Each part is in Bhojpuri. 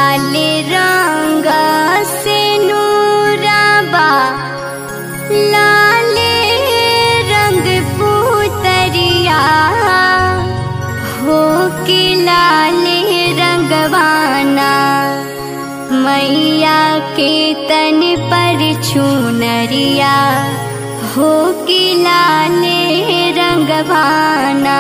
लाल रंग से नूराबा लाल रंग पुतरिया हो के लाल रंगवाना मैया के तन पर छूनरिया हो के लाल रंगवाना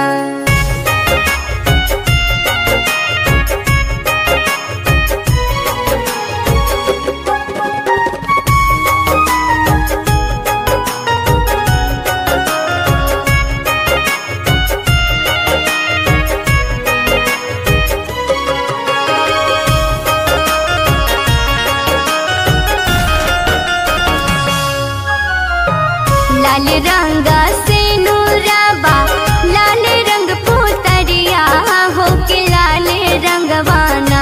लाल रंग से नूराबा लाल रंग पुतरिया हो के लाल रंगवाना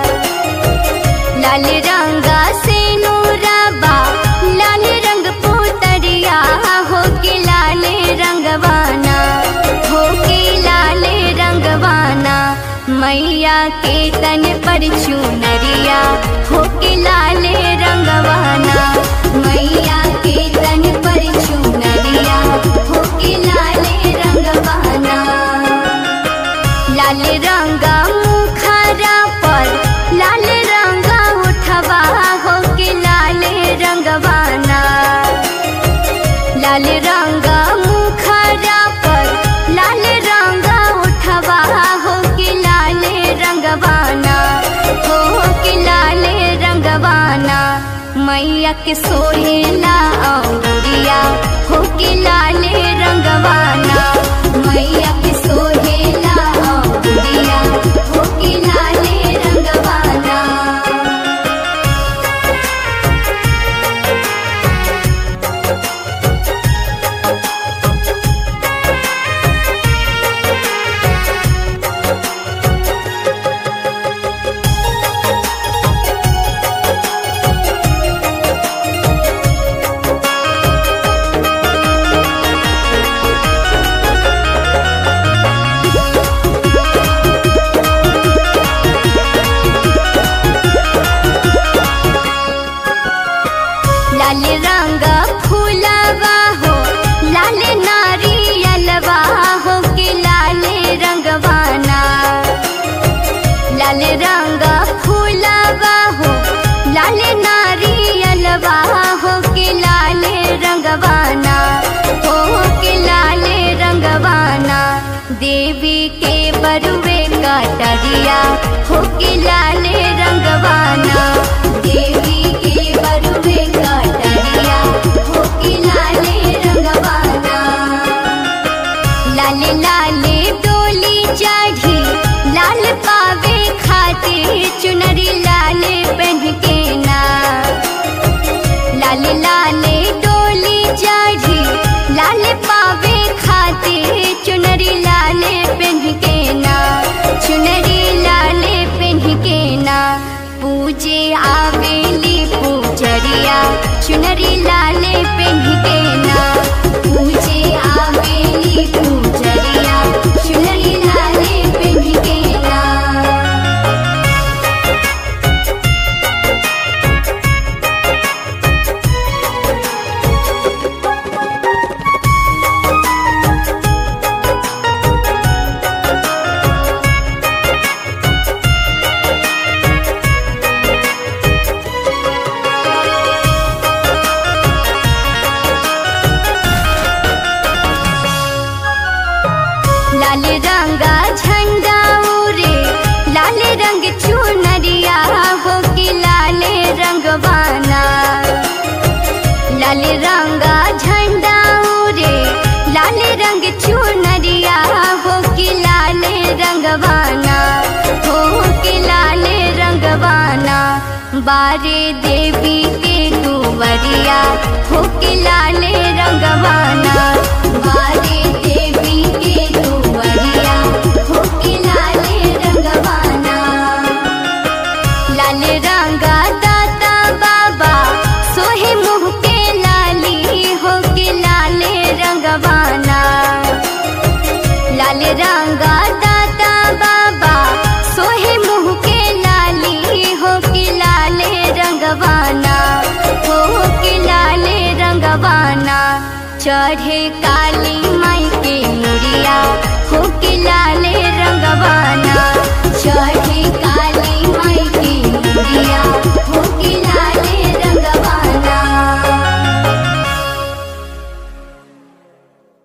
लाल रंग से नूराबा लाल रंग पुतरिया हो के लाल रंगवाना हो के लाल रंगवाना मैया के तन पर चुनरिया हो के लाल रंगवाना मैया के तन पर चुनरिया हो के लाल रंगवाना लाल रंगा मुखरा पर लाल रंगा उठवा हो के लाल रंगवाना लाल रंगा मुखरा पर लाल रंगा उठवा हो के लाल रंगवाना हो के लाल रंगवाना मैया के सोहेला औरिया हो के लाल रंगवाना मैया के सोहेला औरिया हो के लाल रंगवाना लाल रंग फूलवा हो लाल नारियलवा हो के लाल रंगवाना लाल रंग फूलवा हो लाल नारियलवा हो के लाल रंगवाना हो के लाल रंगवाना देवी के बरुवे कटरिया हो के लाल रंगवाना देवी के बरुवे कटरिया हो के लाल रंगवाना लाल लाल डोली चढ़ी लाल पावे खाते चुनरी लाल पहन के ना लाल लाल डोली चढ़ी लाल पावे खाते चुनरी लाल पहन के ना चुनरी लाल पहन के ना पूजे आवेली पूजरिया चुनरी लाल पहन के ना पूजे आवेली पूजरिया चुनरी लाल पहन के ना लाल रंगा झंडा उरे लाल रंग चुनरिया हो कि लाल रंगवाना लाल रंगा झंडा उरे लाल रंग चुनरिया हो कि लाल रंगवाना हो कि लाल रंगवाना बारे देवी के दुवरिया हो कि लाल रंगवाना बारे देवी के दुवरिया हो कि लाल रंगवाना लाल रंगा दाता बाबा सोहे मुँह के लाली हो के लाल रंगवाना लाल रंगा दाता बाबा सोहे मुँह के लाली चढ़े काल